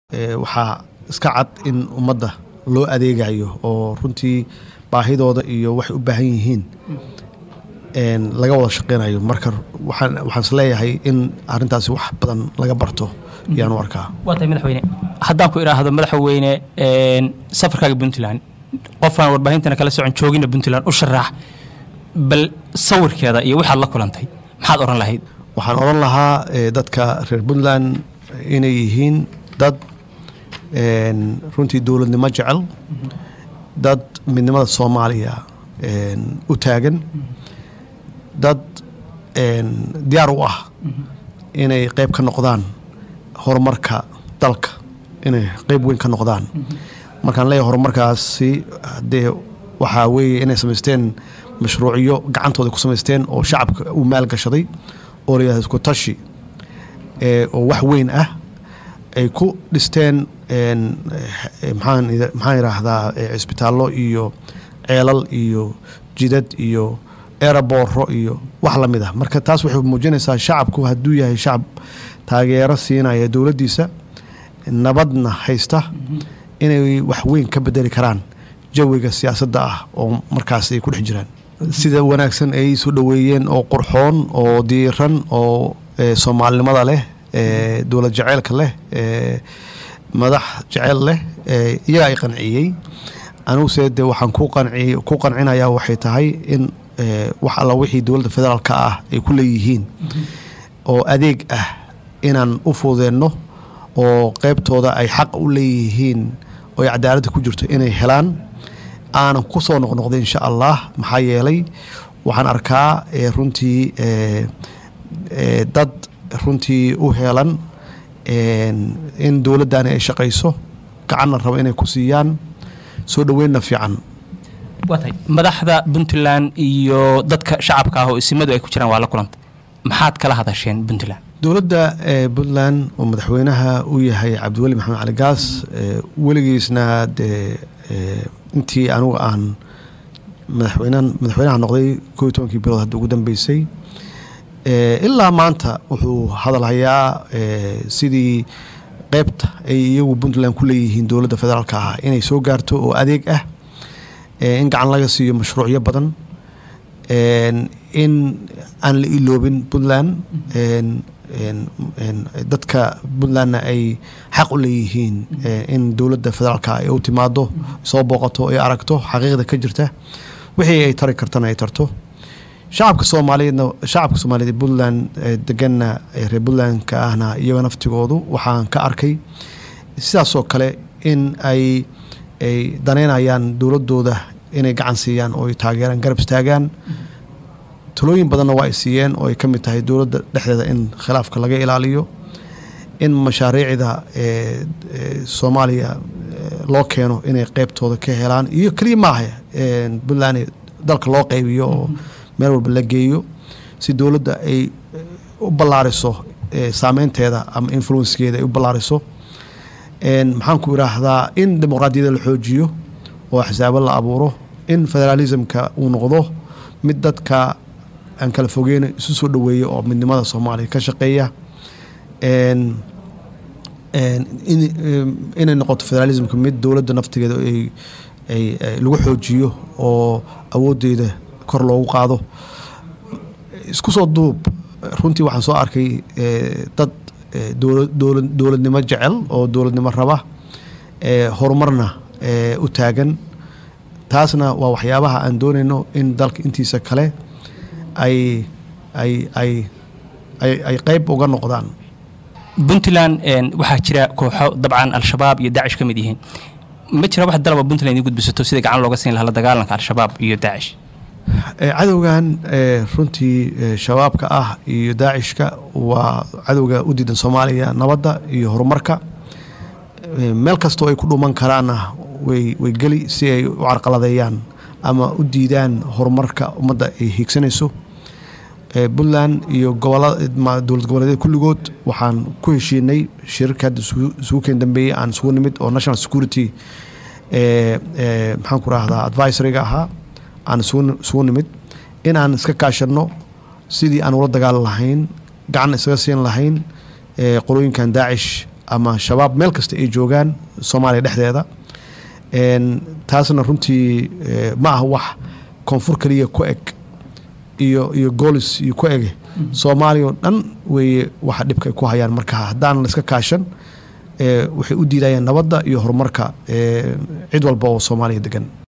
waxaa iska cad in ummadda loo adeegayo oo runtii baahidooda iyo waxay u baahan yihiin laga wada shaqeynayo marka waxaan isleeyahay in arintaasi wax badan laga barto ayaan u arkaa waa tahay madaxweyne haddaan ku idhaahdo madaxweyne safarkaaga puntland qofaan warbaahintana kala socon joogina puntland u sharaax bal sawirkeeda iyo waxaad la kulantay maxaad odhan lahayd waxaan odhan lahaa dadka reer puntland inay yihiin dad runtii dowladnimo jecel dad midnimada soomaaliya u taagan dad diyaar u ah inay qeyb ka noqdaan horumarka dalka inay qeyb weyn ka noqdaan markaan leeyahay horumarkaasi dee waxaa weeye inay samaysteen mashruucyo gacantooda ku samaysteen oo shacabka u maalgashaday oo layihahdo isku tashi oo wax weyn ah ay ku dhisteen maxaan yidhaahdaa cisbitaallo iyo ceelal iyo jidad iyo erabooro iyo wax la mid ah marka taas waxay muujinaysaa shacabku hadduu yahay shacab taageero siinaya dowladdiisa nabadna haysta inay wax weyn ka bedeli karaan jawiga siyaasadda ah oo markaas ay ku dhex jiraan sida wanaagsan ay soo dhoweeyeen oo qurxoon oo diiran oo soomaalinimada leh dowlad jeceylka leh madax jeceyl leh iyaga ay qanciyey aniguse de waxaan ku qancinayaa waxay tahay in wax alla wixii dowladda federaalka ah ay ku leeyihiin oo adeeg ah inaan u fududeenno oo qeybtooda ay xaq u leeyihiin oo ay cadaaladda ku jirto inay helaan aanan ku soo noqnoqday insha allah maxaa yeelay waxaan arkaa runtii dad runtii u heelan in dowladdaani ay shaqayso gacanna rabo inay ku siiyaan soo dhoweynna fiican waa tahay madaxda puntland iyo dadka shacabka ah oo isimadu ay ku jiraan waa la kulantay maxaad kala hadasheen puntland dowladda puntland oo madaxweynaha u yahay cabdiweli maxamed cali gaas weligiisna dee intii anugu aan madaxweyne madaxweynaha noqday koo iyo tobankii bilood hadda ugu dambeysay ilaa maanta wuxuu hadalhayaa sidii qeybta ay iyagu puntland ku leeyihiin dowladda federaalka ah inay soo gaarto oo adeeg ah in gacan laga siiyo mashruucyo badan in aan la iloobin puntland dadka puntlandna ay xaq u leeyihiin in dowladda federaalka ay u timaado soo booqato ay aragto xaqiiqda ka jirta wixii ay tari kartana ay tarto shacabka soomaaliyeedna shacabka soomaaliyeed ee puntland deganna reer puntlandka ahna iyaga naftigoodu waxaan ka arkay sidaasoo kale in ay ay daneynayaan dowladooda inay gacan siiyaan oo ay taageeraan garab istaagaan talooyin badanna waa ay siiyeen oo ay ka mid tahay dowladda dhexdeeda in khilaafka laga ilaaliyo in mashaariicda soomaaliya loo keeno inay qeybtooda ka helaan iyo keliya maaha puntland dalka loo qeybiyo oo meel walba la geeyo si dowladda ay u ballaariso saameynteeda ama influenskeeda ay u ballaariso maxaan ku idhaahdaa in dimuqraadiyadda la xoojiyo oo xisaabo la abuuro in federaalismka uu noqdo mid dadka aan kala fogeyna isu soo dhoweeya oo midnimada soomaaliya ka shaqeeya inay noqoto federalismka mid dowladda naftigeeda ay lagu xoojiyo oo awooddeeda kor loogu qaado isku soo duub runtii waxaan soo arkay dad dowladnimo jecel oo dowladnimo raba horumarna u taagan taasna waa waxyaabaha aan doonayno in dalka intiisa kale ay ay ay ay qeyb uga noqdaan puntland waxaa jira kooxo dabcan al-shabaab iyo daacish ka mid yihiin ma jira wax dalaba puntland idin gudbisato sida gacan looga siin lahaa la dagaalanka al-shabaab iyo daacish cadowgan runtii shabaabka ah iyo daacishka waa cadowga u diidan soomaaliya nabadda iyo horumarka meel kastoo ay ku dhuman karaanna way way geli si ay u carqaladeeyaan ama u diidaan horumarka ummadda ay hiigsanayso puntland iyo dowlad goboleedyada kulligood waxaan ku heshiinay shirarka hadda isugu keen dambeeyey aan isugu nimid oo national security maxaan ku rahdaa advisoryga ahaa aan isugu nimid in aan iska kaashanno sidii aan ula dagaali lahayn gacan isaga siin lahayn qolooyinkan daacish ama shabaab meel kasta ay joogaan soomaaliya dhexdeeda Een, taasna runtii eh, ma aha wax koonfur keliya ku eg iyo iyo goolis iyo ku ege soomaaliya oo dhan weeye waxa dhibka ay ku hayaan marka haddaan la iska kaashan eh, waxay u diidayaan nabadda iyo horumarka eh, cid walba oo soomaaliya degan